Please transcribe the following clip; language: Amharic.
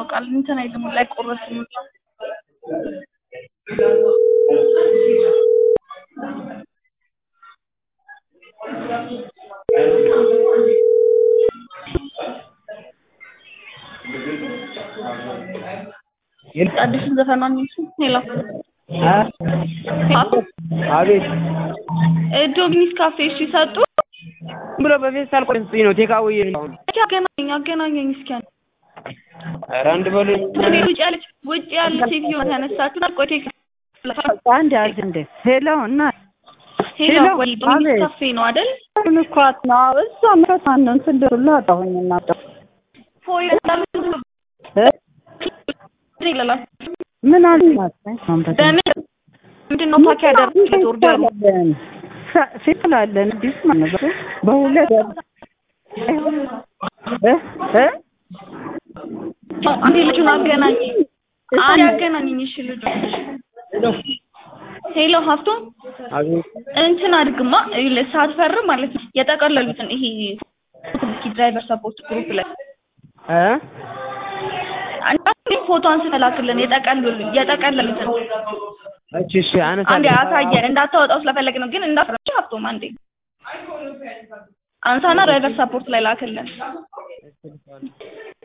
ያስታውቃል። እንትን አይልም ላይ ቆረስም አዲሱን ዘፈን ነው የሚሱ ሄሎ አቤት ዶግኒስ ካፌ እሺ ሰጡ ብሎ በፌስታል ቆንጽኝ ነው ቴካዊ አገናኘኝ አገናኘኝ እስኪ አንተ ኧረ አንድ በሉኝ ውጭ ያለች ውጭ ያለች ሴትዮ ያነሳችሁ ቆይ ቴክ አንድ ያዝ እንደ ሄሎ እና ሄሎ ሄሎ፣ ወይ ዶግኒስ አቤት። ካፌ ነው አይደል አሁን እኮ ነው እዛ መከታን ነው ስድር ሁሉ አጣሁኝ እና ፎይ እ? ይላል ምን አልናት በምን ምንድን ነው ፓክ ያደረግኩት ኦርደሩ ፊትላለን አዲስ ማለት ነው በሁለት እ እ አንዴ ልጁን አገናኝ አንዴ አገናኝኝ እሺ ልጁ ሄሎ ሀፍቶ አቤት እንትን አድርግማ ይኸውልህ ሳትፈርም ማለት ነው የጠቀለሉትን ይሄ እስኪ ድራይቨር ሰፖርት ግሩፕ ላይ እ አንዴ ፎቶ አንስተህ ላክልን የጠቀለሉ የጠቀለሉትን እሺ እሺ አነሳለሁ አንዴ አሳየን እንዳታወጣው ስለፈለግ ነው ግን እንዳትረጭ ሀብቶም አንዴ አንሳና ድራይቨር ሰፖርት ላይ ላክልን